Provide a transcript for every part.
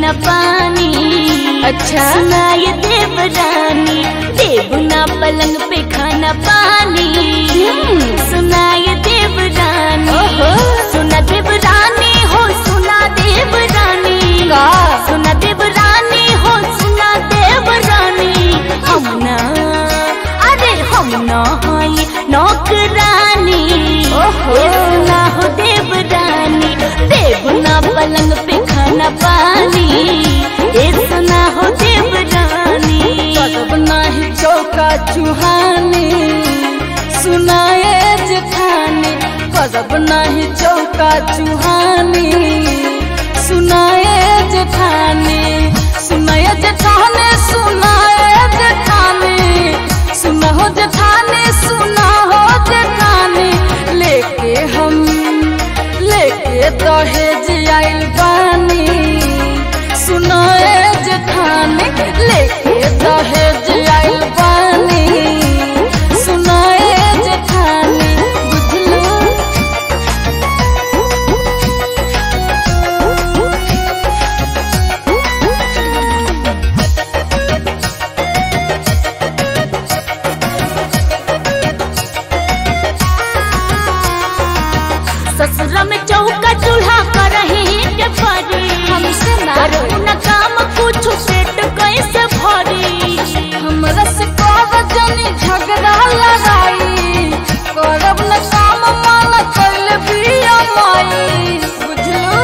खाना पानी अच्छा सुनाए देवरानी देवना पलंग पे खाना पानी सुनाए देवरानी ओहो। सुना देवरानी हो सुना देवरानी का? सुना देवरानी हो सुना देवरानी हम ना अरे हम ना हई नौकरानी ओहो। ए सुना हो देवरानी देवना पलंग पे खाना पानी ए सुना हो देवरानी कदब नाही चौका चुहानी सुनाए जेठानी कदब नाही चौका चुहानी सुनाए जेठानी सुनाए जेठानी सुनाए जेठानी सुनहो जेठानी सुनाहो जेठानी लेके हम लेके दहेज आइल बानी सुनाए जेठानी लेके दहेज आइल बानी सुनाए जेठानी बुझलो ससुर में चौका चूल्हा कर के परी हमसे ना करू न काम कुछ पेट कैसे भरी हमरा से कर जनी झगड़ा लड़ाई करब न काम मान कैल बिया माई बुझलो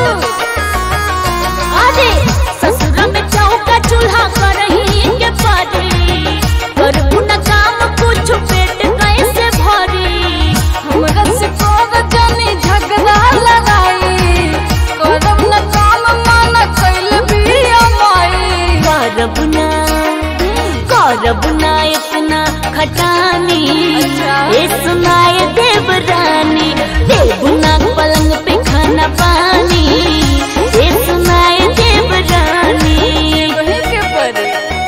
अरे ससुर में चौका चूल्हा कर के परी करू न काम कुछ पेट कैसे भरी हमरा से कर जनी झगड़ा लड़ाई करब न काम मान कैल बिया माई करब ना करब ना इतना खटानी अच्छा। ये सुनाए देवरानी देवना पलंग पे खाना पानी ये सुनाए देवरानी वही के परे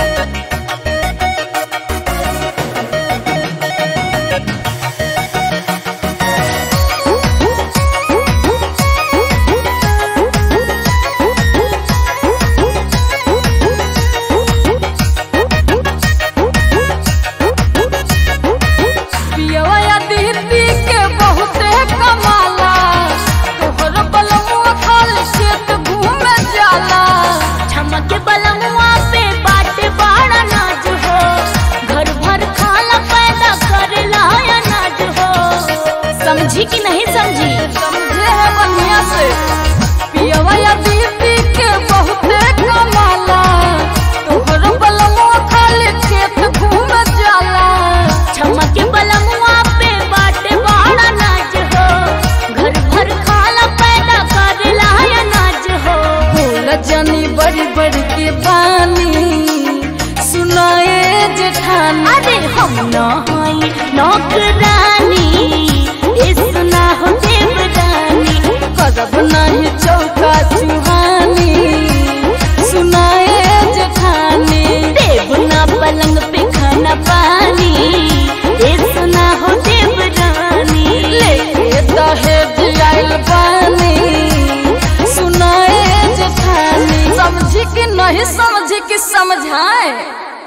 पियवा या दीदी के बहुते कमाला तोहर बलमुआ खाली खेत घूमे जाला छमके बलमुआ पे बाटे बड़ा नाज हो घर भर खाला पैदा कर लाया नाज हो समझी कि नहीं समझी समझे है बढ़िया से पियवा या दीदी के बहुते कमाला तोहर बलमुआ खाली खेत घूमे जाला छमके बलमुआ पे बाटे बड़ा नाच हो घर भर खाला पैदा कर लाया नाच हो फूल जनी बड़ी बड़ी के बानी सुनाए जेठानी अरे हम न हई नौकरानी ए सुना हो देवरानी करब नहीं चौका चुहानी सुनाए जेठानी देवना पलंग पे खाना पानी ए सुना हो देवरानी लेके दहेज आइल बानी सुनाए जेठानी समझी कि नहीं समझी कि समझाए